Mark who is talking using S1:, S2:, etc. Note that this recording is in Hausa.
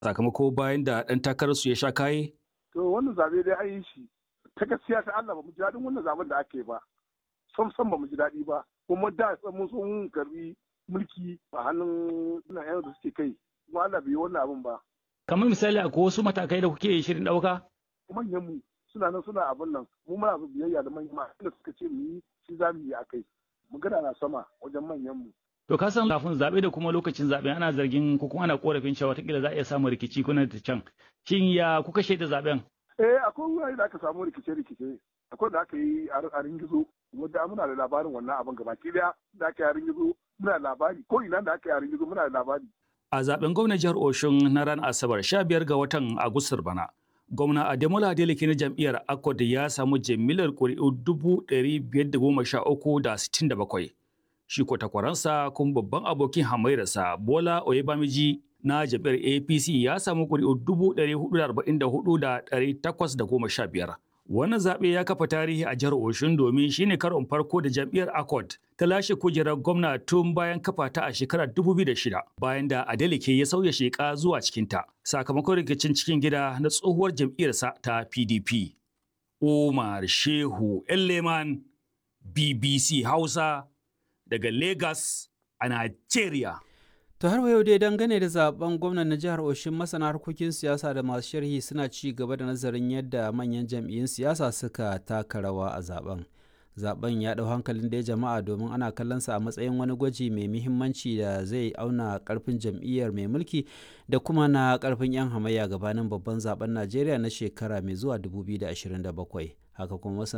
S1: sakamako bayan da ɗan takararsu ya sha kaye?
S2: To wannan zabe dai an yi shi ta gaskiya ta Allah ba mu ji daɗin wannan zaben da ake ba. Sam sam ba mu ji daɗi ba. Kuma da mun so mun karbi mulki a hannun ina yan da suke kai. Kuma Allah bai yi wannan abin ba.
S3: Kamar misali akwai wasu matakai da kuke shirin ɗauka?
S2: Manyan mu suna nan suna abin nan mu muna so biyayya da manyan ma da suka ce mu yi shi za mu yi a kai. Magana na sama wajen manyan mu.
S3: To ka san kafin zaɓe da kuma lokacin zaɓe ana zargin ko kuma ana korafin cewa watakila za a iya samun rikici kuna da can. Shin ya kuka shaida zaɓen?
S2: Eh akwai wurare da aka samu rikice-rikice. Akwai da aka yi a ringizo wanda muna da labarin wannan abin gaba ki daya da aka yi a ringizo muna da labari ko ina da aka yi a ringizo muna da labari.
S1: A zaben gwamnan jihar Oshun na ranar Asabar 15 ga watan Agustar bana. Gwamna Ademola Adeleke na jam'iyyar Akod ya samu jimillar ƙuri'u dubu ɗari biyar da goma sha uku da sittin da bakwai. Shi ko takwaransa kuma babban abokin hamairarsa Bola Oyebamiji na jam'iyyar APC ya samu ƙuri'u dubu ɗari hudu da arba'in da hudu da ɗari takwas da goma sha biyar. Wannan zaɓe ya kafa tarihi a jihar Oshun domin shine karon farko da jam'iyyar Accord ta lashe kujerar gwamna tun bayan kafa ta a shekarar 2006 bayan da Adeleke ya sauya sheka zuwa cikinta sakamakon rikicin cikin gida na tsohuwar jam'iyyarsa ta PDP. Umar Shehu Elleman BBC Hausa daga Lagos a Nigeria.
S4: To har yau dai dangane da zaben gwamnan na jihar Oshin masana harkokin siyasa da masu sharhi suna ci gaba da nazarin yadda manyan jam'iyyun siyasa suka taka rawa a zaben. Zaben ya ɗau hankalin da jama'a domin ana kallonsa a matsayin wani gwaji mai muhimmanci da zai auna karfin jam'iyyar mai mulki da kuma na karfin 'yan hamayya gabanin babban zaben Najeriya na shekara mai zuwa 2027. Haka kuma